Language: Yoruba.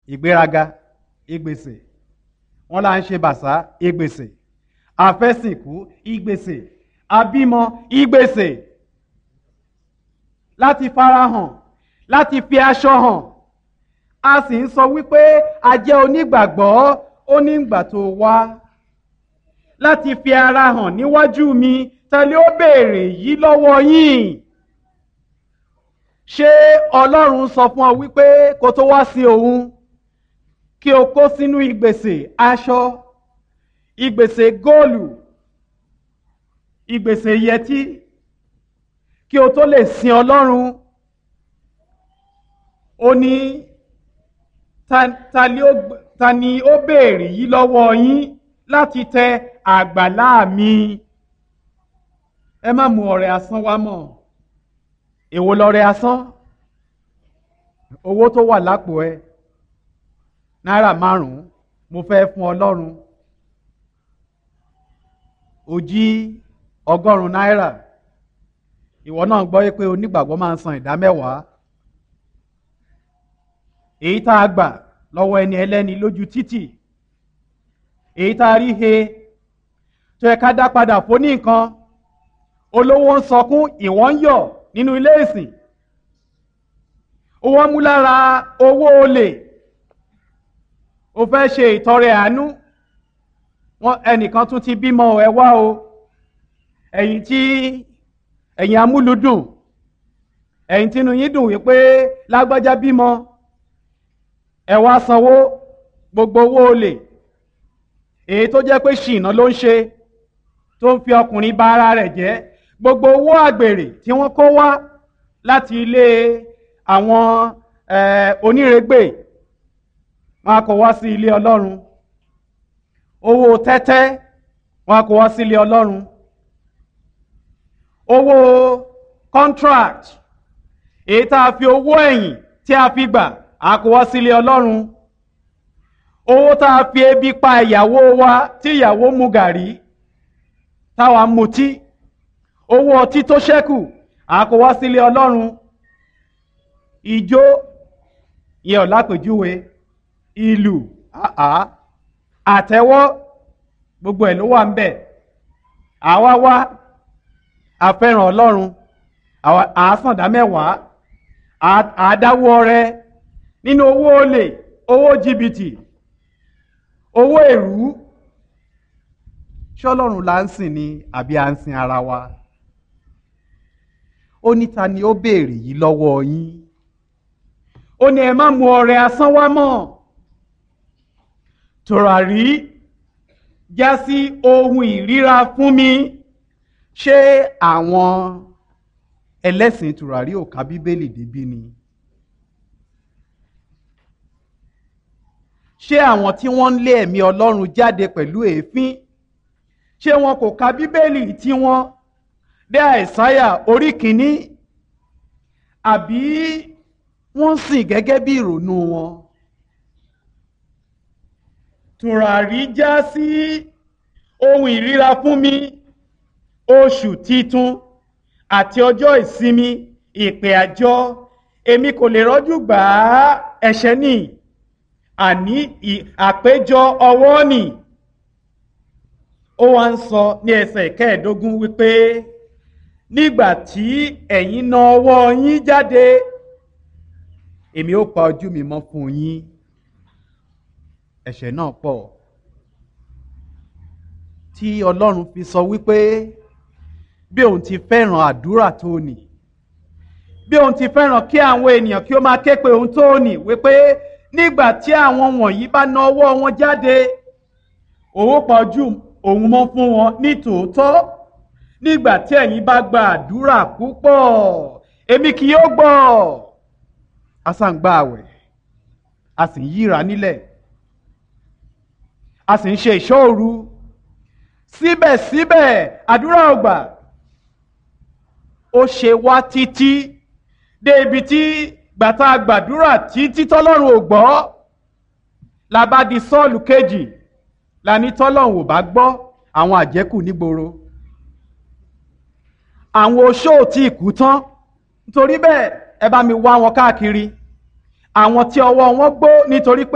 ìgbéraga ìgbèsè wọn là ń ṣe bàṣá ìgbèsè àfẹ́sìnkú ìgbèsè àbímọ ìgbèsè láti farahàn láti fi aṣọ hàn a sì ń sọ wípé a jẹ́ onígbàgbọ́ ó ní ìgbà tó wá láti fi ara hàn níwájú mi tẹ́lẹ̀ ó béèrè yìí lọ́wọ́ yín ṣé ọlọ́run sọ fún ọ wípé kó tó wá sí òun kí o kó sínú ìgbèsè aṣọ ìgbèsè góòlù ìgbèsè yẹtí kí o tó lè sin ọlọ́run ó ní ta ni ó béèrè yìí lọ́wọ́ yín láti tẹ àgbàlá mi ẹ má mú ọrẹ asán wá mọ́ èwo lọrẹ asán owó tó wà lápò ẹ náírà márùnún mo fẹ́ fún ọlọ́run ó jí ọgọ́rùn-ún náírà ìwọ náà gbọ́ pé onígbàgbọ́ máa ń san ìdá mẹ́wàá èyí tá a gbà lọ́wọ́ ẹni ẹlẹ́ni lójú títì èyí tá a rí he tó yẹ ká dá padà fún ní nǹkan olówó ń sọkún ìwọ́n ń yọ̀ nínú ilé ìsìn owó mú lára owó olè o fẹ́ ṣe ìtọrẹ àánú wọn ẹnìkan tún ti bímọ ẹ wá o ẹ̀yin tí ẹ̀yin amúlùdùn ẹ̀yin tínú yín dùn wípé lágbájá bímọ ẹ wá sanwó gbogbo owó olè èyí tó jẹ́ pé ṣìnà ló ń ṣe tó ń fi ọkùnrin bà ara rẹ̀ jẹ́ gbogbo owó àgbèrè tí wọ́n kó wá láti ilé àwọn onírègbè wọn kò wá sí ilé ọlọ́run owó tẹ́tẹ́ wọn kò wá sí ilé ọlọ́run owó contract èyí tá a fi owó ẹ̀yìn tí a fi gbà a kò wá sí ilé ọlọ́run owó tá a fi ebi pa ìyàwó wa tí ìyàwó mu gàrí táwa mutí owó ọtí tó ṣẹ́kù a kò wá sí ilé ọlọ́run ìjó yẹ ọ̀ lápèjúwe ìlú àtẹ́wọ́ gbogbo ẹ̀ ló wà ń bẹ̀ àwa wá àfẹ́ràn ọlọ́run àásàndá mẹ́wàá àádáwọ́ rẹ nínú owó olè owó jìbìtì owó èrú ṣọlọ́run là ń sìn ni àbí à ń sin ara wa ó ní ta ni ó béèrè yìí lọ́wọ́ yín ó ní ẹ má mu ọrẹ asán wá mọ́ tòràrí já sí ohun ìríra fún mi ṣé àwọn ẹlẹ́sìn tòràrí ò ka bíbélì débí ni ṣé àwọn tí wọ́n ń lé ẹ̀mí ọlọ́run jáde pẹ̀lú èéfín ṣé wọn kò ka bíbélì tí wọ́n dé àìsáyà orí kìíní àbí wọ́n sìn gẹ́gẹ́ bí ìrònú wọn. tùràrí já sí ohun ìríra fún mi oṣù titun àti ọjọ́ ìsinmi ìpè àjọ èmi kò lè rọ́jú gbà á ẹ̀ṣẹ̀ ní àní àpéjọ ọwọ́ nì ó wá ń sọ ní ẹsẹ̀ kẹẹ̀ẹ́dógún wípé nígbà tí ẹ̀yin na ọwọ́ yín jáde èmi ó pa ojú mi mọ́ fún yín ẹ̀ṣẹ̀ náà pọ̀ tí ọlọ́run fi sọ wípé bí òun ti fẹ́ràn àdúrà tó nì bí òun ti fẹ́ràn kí àwọn ènìyàn kí ó máa ké pe òun tó nì wípé nígbà tí àwọn wọ̀nyí bá na ọwọ́ wọn jáde òun pa ojú òun mọ́ fún wọn ní tòótọ́ nígbà tí ẹ̀yin bá gba àdúrà púpọ̀ èmi kì yóò gbọ́ a sá ń gba àwẹ̀ a sì ń yíra nílẹ̀ a sì ń ṣe ìṣọ́ òru síbẹ̀síbẹ̀ àdúrà ò gbà ó ṣe wá títí dé ibi tí gbàtà gbàdúrà títí tọ́lọ́run ò gbọ́ la bá di sọ́ọ̀lù kejì la ní tọ́lọ́run ò bá gbọ́ àwọn àjẹkù nígboro àwọn oṣó tí ìkú tán nítorí bẹ́ẹ̀ ẹ bá mi wá wọn káàkiri àwọn tí ọwọ́ wọn gbó nítorí pé.